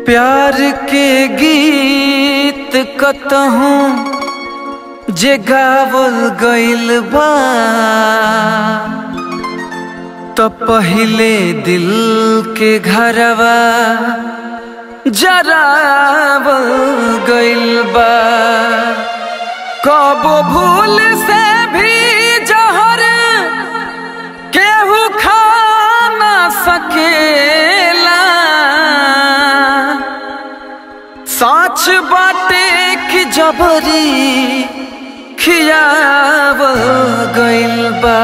प्यार के गीत कतहूँ जे गावल गइल बा त पहिले दिल के घरवा जरावल गइल बा कबो भूल से भी जहर केहू खा ना सकेला साच बाटे कि जबरी खियाव गइल बा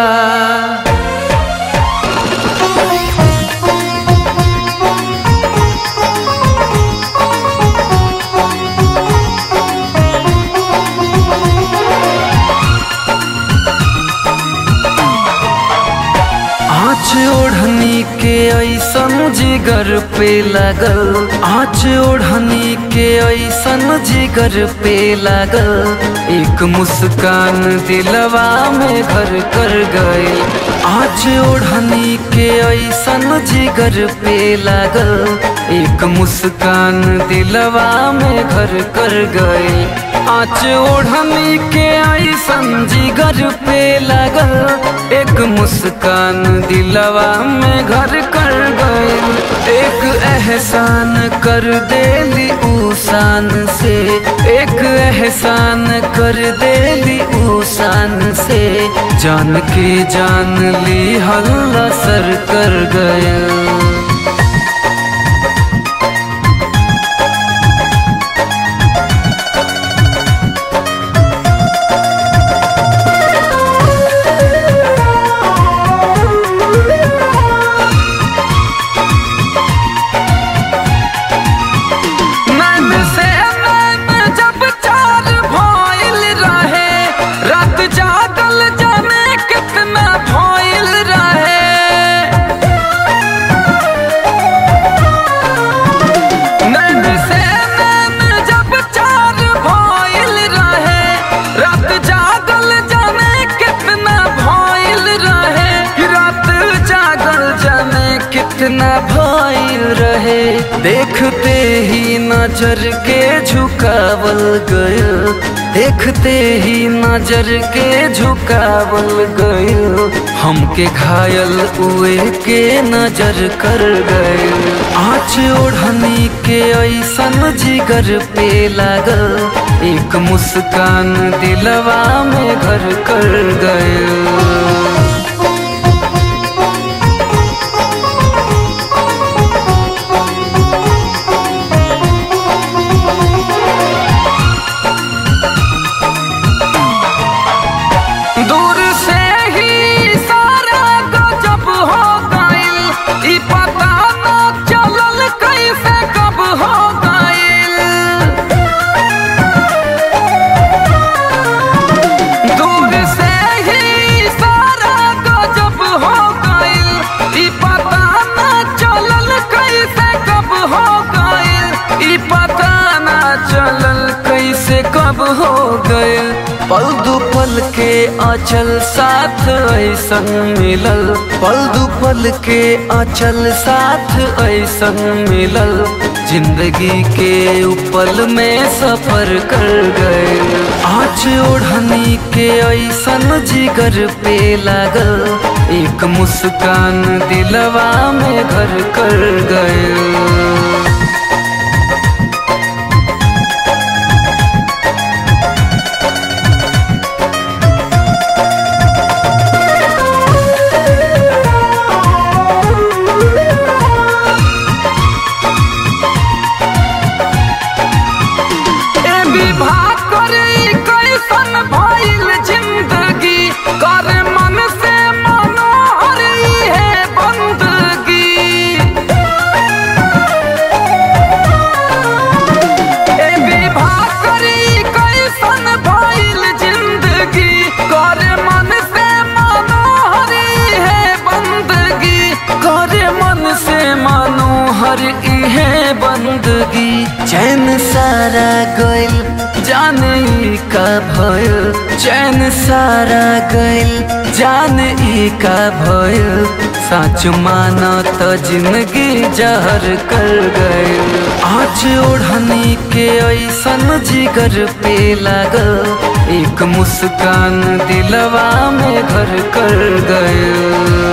आँच ओढ़नी के ऐसन जिगर पे लगल आँच ओढ़नी के ऐसन जिगर पे लगल एक मुस्कान दिलवा में घर कर गए आँच ओढ़नी के ऐसन जिगर पे लगल एक मुस्कान दिलवा में घर कर गए आँच ओढ़नी के ऐसन जिगर पे लगल एक मुस्कान दिलवा में घर कर गए एक एहसान कर देली उसान से एक एहसान कर देली उसान से जान के जान ली हल्ला सर कर गया नैन से नैन जब चार भइल रहे रात जागल जाने कितना भइल रहे नैन से नैन जब चार भइल रहे रात जागल जाने कितना भइल रहे रात जागल जाने कितना भइल रहे देखते ही नजर के झुकावल गयल देखते ही नजर के झुकावल गयल हमके घायल हुए के नजर कर गए आँच ओढ़नी के ऐसन जिगर पे लागल एक मुस्कान दिलवा में घर कर गए दूर से ही सारा गजब हो गइल ई पता न चलल कैसे कब हो गइल दूर से ही सारा गजब हो गइल ई पता न चलल कैसे कब हो गइल ई पता न चलल कैसे कब हो गइल पल दू पल के अचल साथ ऐसन मिलल पल दू पल के अचल साथ ऐसन मिलल जिंदगी के उपल में सफर कर गए आँच ओढ़नी के ऐसन जिगर पे लागल एक मुस्कान दिलवा में घर कर गए ए विवाह करे कैसन भइल जिंदगी कर मन से मनोहर है बंदगी ए विवाह करे कैसन भइल जिंदगी कर मन से मनोहर है बंदगी कर मन से मनोहर है बंदगी चैन सारा गइल जाने ई का भइल चैन सारा गइल जान ई का भइल सच माना त जिंदगी जहर कर गए आज ओढ़नी के ऐसन जिगर पे लागल एक मुस्कान दिलवा में घर कर गए